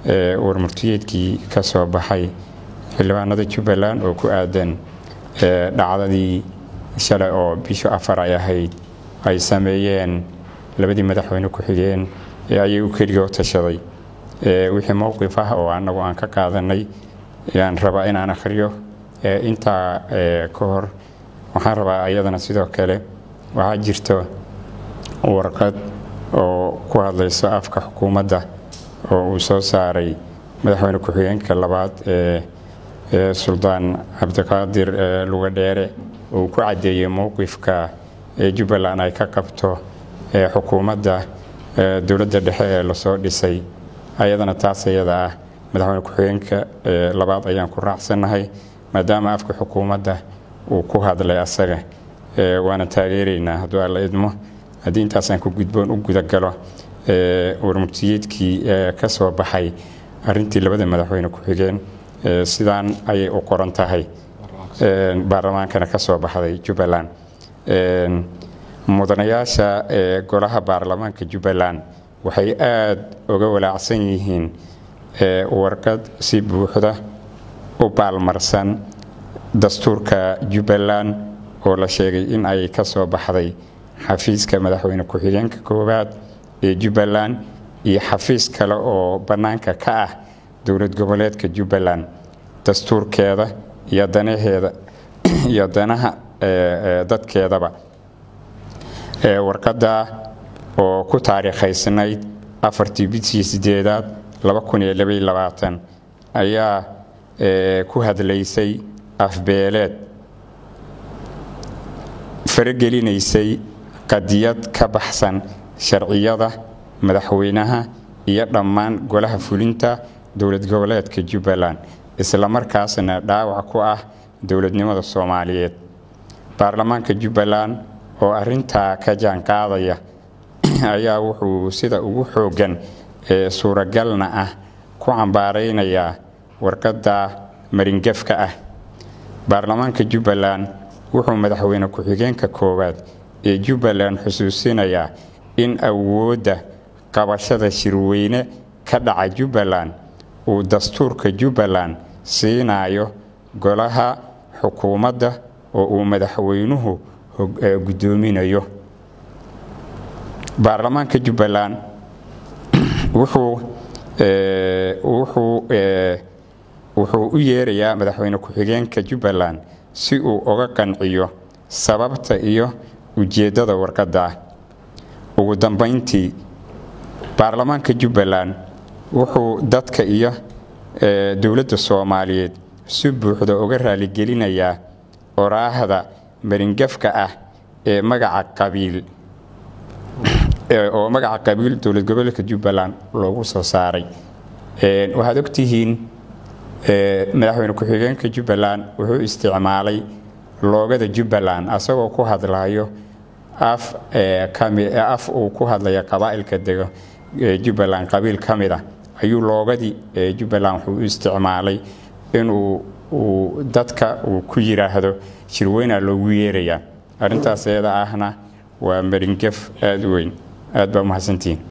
warmurtiyeedkii ka soo baxay xildhibaanada jubbaland oo ku aadan dhacdadii shalay oo bisho afar ay ahayd ay sameeyeen labadii madaxweyne ku-xigeen ee ayay u keliga u tashaday wixii mowqif ah oo anagu aan ka qaadanay ayaan rabaa inaan akhriyo intaa ka hor waxaan rabaa ayadana sidoo kale waxaa jirto warqad oo ku hadlayso afka xukuumadda oo uu soo saaray madaxweyne ku-xigeenka labaad ee suldaan cabdiqaadir lugadheere uu ku caddeeyey mowqifka ee jubbaland ay ka qabto xukuumadda dowladda dhexe ee lasoo dhisay ayadana taas ayada ah madaxweyne ku-xigeenka labaad ayaan ku raacsannahay maadaama afka xukuumadda uu ku hadlay asaga waana taageeraynaa hadduu alla idmo haddii intaasaan ku gudboon u gudagalo warmurtiyeedkii ka soo baxay arintii labada madaxweyne ku-xigeen sidaan ayay u qoran tahay baarlamaankana ka soo baxday jubbaland mudanayaasha golaha baarlamaanka jubbaland waxay aada uga walaacsan yihiin warqad si buuxda u baalmarsan dastuurka jubbaland oo la sheegay in ay ka soo baxday xafiiska madaxweyne ku-xigeenka koowaad ee jubbaland iyo xafiis kale oo bannaanka ka ah dowlad goboleedka jubbaland dastuurkeeda iyo danaheeda iyo danaha dadkeedaba warqadda oo ku taariikhaysnayd afartii bidkii sideedaad ayaa ku hadlaysay afbeeleed faragelinaysay qadiyad ka baxsan sharciyada madaxweynaha iyo dhammaan golaha fulinta dowlad goboleedka jubbaland islamarkaasna dhaawac ku ah dowladnimada soomaaliyeed baarlamaanka jubbaland oo arintaa ka jaanqaadaya ayaa wuxuu sida ugu xooggan ee suuragalna ah ku cambaaraynayaa warqadda maringafka ah baarlamaanka jubbaland wuxuu madaxweyne ku-xigeenka koowaad ee jubbaland xusuusinayaa in awoodda qabashada shirweyne ka dhaca jubbaland uu dastuurka jubbaland siinayo golaha xukuumadda oo uu madaxweynuhu guddoominayo baarlamaanka jubbaland wuxuu u yeerayaa madaxweyne ku-xigeenka jubbaland si uu uga qanciyo sababta iyo ujeeddada warqadda ah ugu dambayntii baarlamaanka jubbaland wuxuu dadka iyo dowladda soomaaliyeed si buuxda uga raaligelinayaa oraahda maringafka ah ee magaca qabiil oo magaca qabiil dowlad goboleedka jubbaland loogu soo saaray waxaad ogtihiin madaxweyne ku-xigeenka jubbaland wuxuu isticmaalay loogada jubbaland asagoo ku hadlayo af uu ku hadlaya qabaa'ilka dego jubbaland qabiil ka mid ah ayuu loogadii jubbaland wuxuu u isticmaalay inuu uu dadka uu ku yiraahdo shirweynaa loogu yeerayaa arrintaas eeda ahna waa maringaf aada u weyn aad baa umahadsantihiin